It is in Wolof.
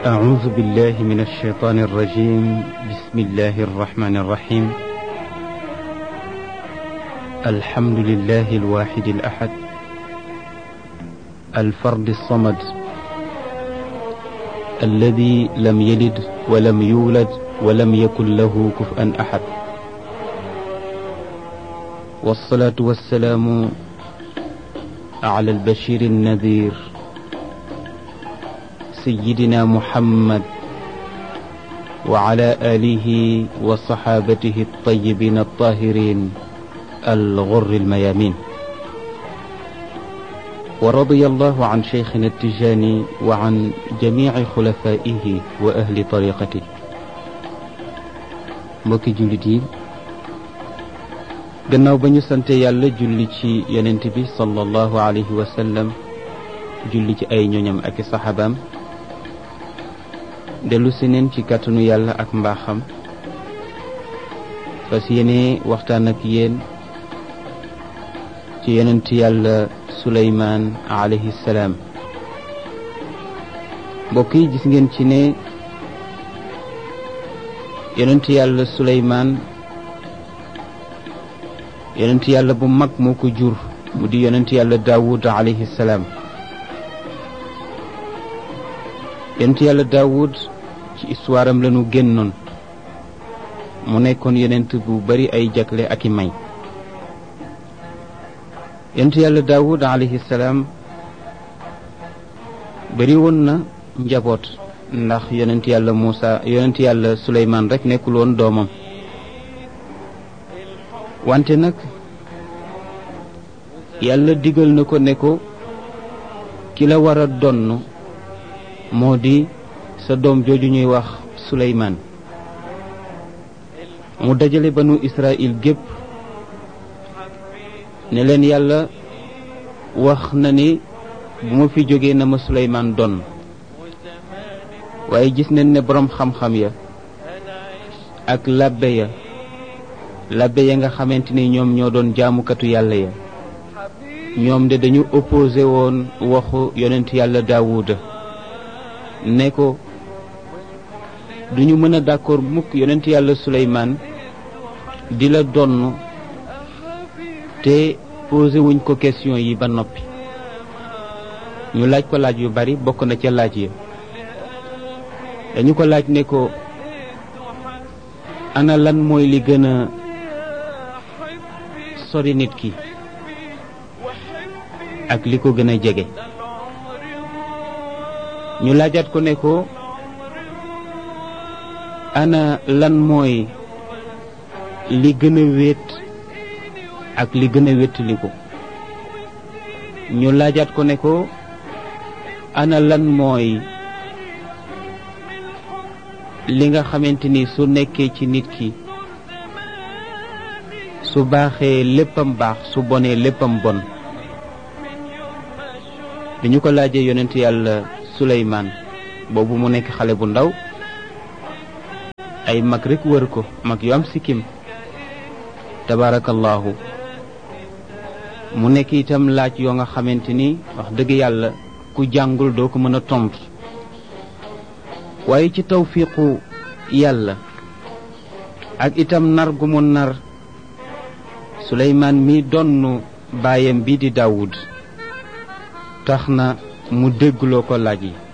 أعوذ بالله من الشيطان الرجيم بسم الله الرحمن الرحيم الحمد لله الواحد الأحد الفرد الصمد الذي لم يلد ولم يولد ولم يكن له كفءا أحد والصلاة والسلام على البشير النذير سيدنا محمد وعلى آله وصحابته الطيبين الطاهرين الغر الميامين ورضي الله عن شيخنا التجاني وعن جميع خلفائه وأهل طريقته mbokki jullit yi gannaaw ba ñu sante yàlla julli ci yonent bi sallallahu alayhi wa sallam julli ci ay ñoñam ak i saxaabaam dellu si neen ci kàttanu yàlla ak mbaaxam fas yéene waxtaan ak yéen ci yonent yàlla suleymaan alayhi salaam mbokk yi gis ngeen ci ne yonent yàlla suleymaan yonent yàlla bu mag moo ko jur mu di yonent yàlla daawud alayhi salaam yonent yàlla daawud ci histoire am lañu génnoon mu nekkoon yonent bu bari ay jagle ak i may yonent yàlla daawud alayhi salaam bari woon na njaboot ndax yonent yàlla Muusa yonent yàlla Suleymaan rek nekkul woon doomam wante nag yàlla digal na ko ne ko ki la war a donn moo di sa doom jooju ñuy wax Suleymaan mu dajale banu Israël gépp ne leen yàlla wax na ni bu ma fi jógee na ma Suleymaan donn waaye gis nañ ne boroom xam-xam ya ak labbe ya labbe ya nga xamante ni ñoom ñoo doon jaamukatu yàlla ya ñoom de dañu opposé woon waxu yonent yàlla daawuda ne ko duñu mën a d'accord mukk yonent yàlla suleymaan di la donn te posé wuñ ko question yi ba noppi ñu laaj ko laaj yu bari bokk na ca laaj ya dañu ko laaj ne ko ana lan mooy li gën a sori nit ki ak li ko gën a jege ñu laajaat ko ne ko ana lan mooy li gën a wéet ak li gën a wéttali ko ñu laajaat ko ne ko ana lan mooy li nga xamante ni su nekkee ci nit ki su baaxee léppam baax su bonee léppam bon bi ñu ko laajee yonent yàlla Suleymaan boobu mu nekk xale bu ndaw ay mag rekk wër ko mag yu am sikkim tabaarakallaahu mu nekk itam laaj yoo nga xamante ni wax dëgg yàlla ku jàngul doo ko mën a tontu waaye ci tawfiqu yàlla ak itam nar gu mu nar suleymaan mi donn baayam bi di daawud tax na mu déggloo ko laaj yi